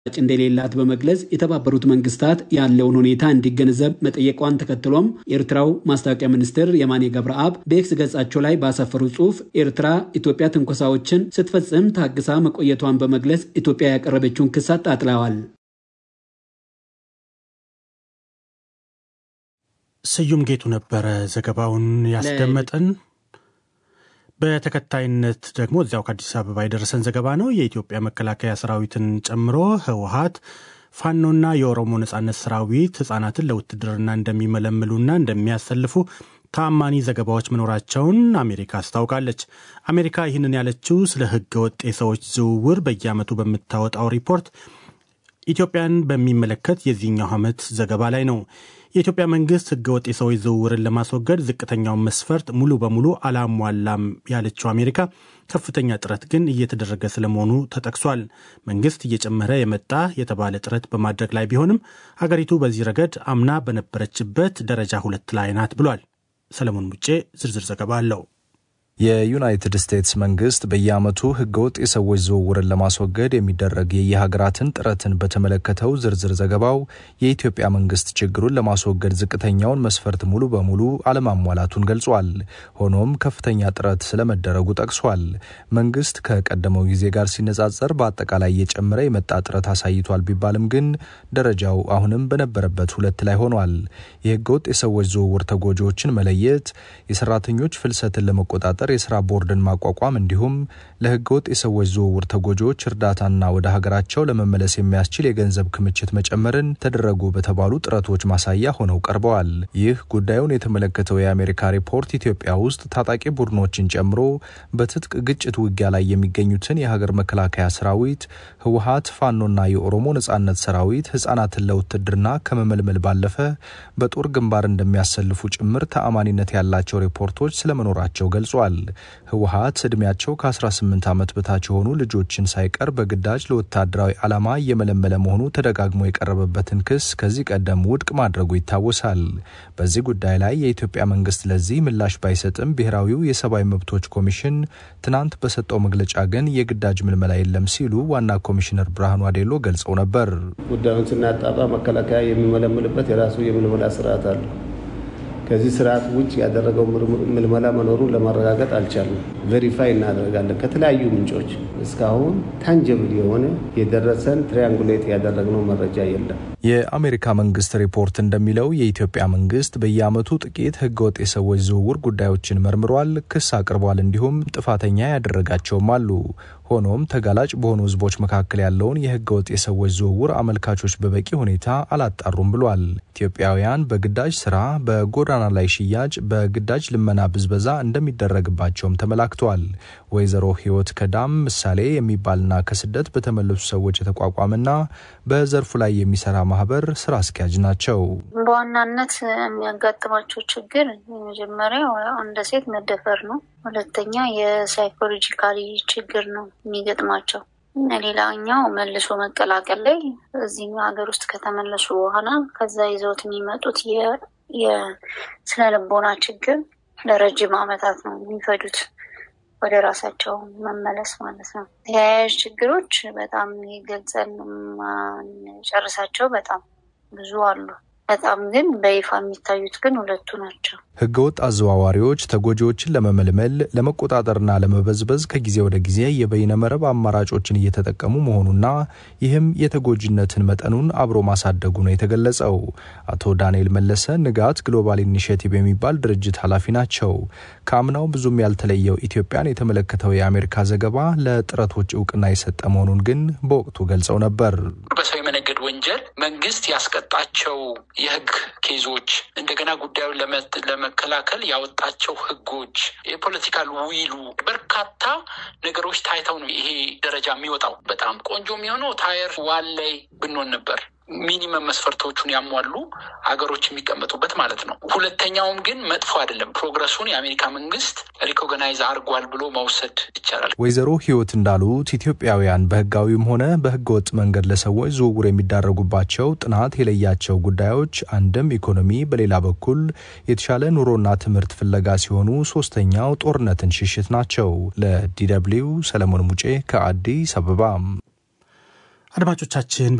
እንደሌላት በመግለጽ የተባበሩት መንግስታት ያለውን ሁኔታ እንዲገነዘብ መጠየቋን ተከትሎም የኤርትራው ማስታወቂያ ሚኒስትር የማኔ ገብረአብ በኤክስ ገጻቸው ላይ ባሰፈሩ ጽሑፍ ኤርትራ ኢትዮጵያ ትንኮሳዎችን ስትፈጽም ታግሳ መቆየቷን በመግለጽ ኢትዮጵያ ያቀረበችውን ክስ አጣጥለዋል። ስዩም ጌቱ ነበረ ዘገባውን ያስደመጠን። በተከታይነት ደግሞ እዚያው ከአዲስ አበባ የደረሰን ዘገባ ነው። የኢትዮጵያ መከላከያ ሰራዊትን ጨምሮ ህወሀት ፋኖና የኦሮሞ ነጻነት ሰራዊት ህጻናትን ለውትድርና እንደሚመለምሉና እንደሚያሰልፉ ተአማኒ ዘገባዎች መኖራቸውን አሜሪካ አስታውቃለች። አሜሪካ ይህንን ያለችው ስለ ህገ ወጥ የሰዎች ዝውውር በየዓመቱ በምታወጣው ሪፖርት ኢትዮጵያን በሚመለከት የዚህኛው ዓመት ዘገባ ላይ ነው። የኢትዮጵያ መንግስት ህገወጥ የሰዎች ዝውውርን ለማስወገድ ዝቅተኛውን መስፈርት ሙሉ በሙሉ አላሟላም ያለችው አሜሪካ ከፍተኛ ጥረት ግን እየተደረገ ስለመሆኑ ተጠቅሷል። መንግስት እየጨመረ የመጣ የተባለ ጥረት በማድረግ ላይ ቢሆንም ሀገሪቱ በዚህ ረገድ አምና በነበረችበት ደረጃ ሁለት ላይ ናት ብሏል። ሰለሞን ሙጬ ዝርዝር ዘገባ አለው። የዩናይትድ ስቴትስ መንግስት በየዓመቱ ህገወጥ የሰዎች ዝውውርን ለማስወገድ የሚደረግ የየሀገራትን ጥረትን በተመለከተው ዝርዝር ዘገባው የኢትዮጵያ መንግስት ችግሩን ለማስወገድ ዝቅተኛውን መስፈርት ሙሉ በሙሉ አለማሟላቱን ገልጿል። ሆኖም ከፍተኛ ጥረት ስለመደረጉ ጠቅሷል። መንግስት ከቀደመው ጊዜ ጋር ሲነጻጸር በአጠቃላይ እየጨመረ የመጣ ጥረት አሳይቷል ቢባልም ግን ደረጃው አሁንም በነበረበት ሁለት ላይ ሆኗል። የህገወጥ የሰዎች ዝውውር ተጎጂዎችን መለየት፣ የሰራተኞች ፍልሰትን ለመቆጣጠር የስራ ቦርድን ማቋቋም እንዲሁም ለህገወጥ የሰዎች ዝውውር ተጎጂዎች እርዳታና ወደ ሀገራቸው ለመመለስ የሚያስችል የገንዘብ ክምችት መጨመርን ተደረጉ በተባሉ ጥረቶች ማሳያ ሆነው ቀርበዋል። ይህ ጉዳዩን የተመለከተው የአሜሪካ ሪፖርት ኢትዮጵያ ውስጥ ታጣቂ ቡድኖችን ጨምሮ በትጥቅ ግጭት ውጊያ ላይ የሚገኙትን የሀገር መከላከያ ሰራዊት፣ ህወሀት፣ ፋኖና የኦሮሞ ነጻነት ሰራዊት ህጻናትን ለውትድርና ከመመልመል ባለፈ በጦር ግንባር እንደሚያሰልፉ ጭምር ተአማኒነት ያላቸው ሪፖርቶች ስለመኖራቸው ገልጿል። ህወሀት እድሜያቸው ከ18 ዓመት በታች የሆኑ ልጆችን ሳይቀር በግዳጅ ለወታደራዊ ዓላማ እየመለመለ መሆኑ ተደጋግሞ የቀረበበትን ክስ ከዚህ ቀደም ውድቅ ማድረጉ ይታወሳል። በዚህ ጉዳይ ላይ የኢትዮጵያ መንግስት ለዚህ ምላሽ ባይሰጥም ብሔራዊው የሰብአዊ መብቶች ኮሚሽን ትናንት በሰጠው መግለጫ ግን የግዳጅ ምልመላ የለም ሲሉ ዋና ኮሚሽነር ብርሃኑ አዴሎ ገልጸው ነበር። ጉዳዩን ስናጣራ መከላከያ የሚመለምልበት የራሱ የምልመላ ስርዓት አለ። ከዚህ ስርዓት ውጭ ያደረገው ምልመላ መኖሩን ለማረጋገጥ አልቻልንም። ቬሪፋይ እናደርጋለን ከተለያዩ ምንጮች። እስካሁን ታንጀብል የሆነ የደረሰን ትሪያንጉሌት ያደረግነው መረጃ የለም። የአሜሪካ መንግስት ሪፖርት እንደሚለው የኢትዮጵያ መንግስት በየዓመቱ ጥቂት ህገወጥ የሰዎች ዝውውር ጉዳዮችን መርምሯል፣ ክስ አቅርቧል፣ እንዲሁም ጥፋተኛ ያደረጋቸውም አሉ። ሆኖም ተጋላጭ በሆኑ ህዝቦች መካከል ያለውን የህገወጥ የሰዎች ዝውውር አመልካቾች በበቂ ሁኔታ አላጣሩም ብሏል። ኢትዮጵያውያን በግዳጅ ስራ፣ በጎዳና ላይ ሽያጭ፣ በግዳጅ ልመና፣ ብዝበዛ እንደሚደረግባቸውም ተመላክቷል። ወይዘሮ ህይወት ከዳም ምሳሌ የሚባልና ከስደት በተመለሱ ሰዎች የተቋቋመና በዘርፉ ላይ የሚሰራ ማህበር ስራ አስኪያጅ ናቸው። በዋናነት የሚያጋጥማቸው ችግር የመጀመሪያው እንደ ሴት መደፈር ነው። ሁለተኛ የሳይኮሎጂካሊ ችግር ነው የሚገጥማቸው። ሌላኛው መልሶ መቀላቀል ላይ እዚህኛው ሀገር ውስጥ ከተመለሱ በኋላ ከዛ ይዘውት የሚመጡት የስነ ልቦና ችግር ለረጅም ዓመታት ነው የሚፈጁት ወደ ራሳቸው መመለስ ማለት ነው። ተያያዥ ችግሮች በጣም ገልጸን ማንጨርሳቸው በጣም ብዙ አሉ። በጣም ግን በይፋ የሚታዩት ግን ሁለቱ ናቸው። ህገወጥ አዘዋዋሪዎች ተጎጂዎችን ለመመልመል ለመቆጣጠርና ለመበዝበዝ ከጊዜ ወደ ጊዜ የበይነ መረብ አማራጮችን እየተጠቀሙ መሆኑና ይህም የተጎጂነትን መጠኑን አብሮ ማሳደጉ ነው የተገለጸው። አቶ ዳንኤል መለሰ ንጋት ግሎባል ኢኒሽቲቭ የሚባል ድርጅት ኃላፊ ናቸው። ከአምናው ብዙም ያልተለየው ኢትዮጵያን የተመለከተው የአሜሪካ ዘገባ ለጥረቶች እውቅና የሰጠ መሆኑን ግን በወቅቱ ገልጸው ነበር። በሰው የመነገድ ወንጀል መንግስት ያስቀጣቸው የህግ ኬዞች እንደገና ጉዳዩን ለመከላከል ያወጣቸው ህጎች፣ የፖለቲካል ዊሉ በርካታ ነገሮች ታይተው ነው ይሄ ደረጃ የሚወጣው። በጣም ቆንጆ የሚሆነው ታየር ዋን ላይ ብንሆን ነበር ሚኒመም መስፈርቶቹን ያሟሉ ሀገሮች የሚቀመጡበት ማለት ነው። ሁለተኛውም ግን መጥፎ አይደለም። ፕሮግረሱን የአሜሪካ መንግስት ሪኮግናይዝ አድርጓል ብሎ መውሰድ ይቻላል። ወይዘሮ ህይወት እንዳሉት ኢትዮጵያውያን በህጋዊም ሆነ በህገወጥ መንገድ ለሰዎች ዝውውር የሚዳረጉባቸው ጥናት የለያቸው ጉዳዮች አንድም ኢኮኖሚ፣ በሌላ በኩል የተሻለ ኑሮና ትምህርት ፍለጋ ሲሆኑ ሶስተኛው ጦርነትን ሽሽት ናቸው። ለዲ ደብልዩ ሰለሞን ሙጬ ከአዲስ አበባ አድማጮቻችን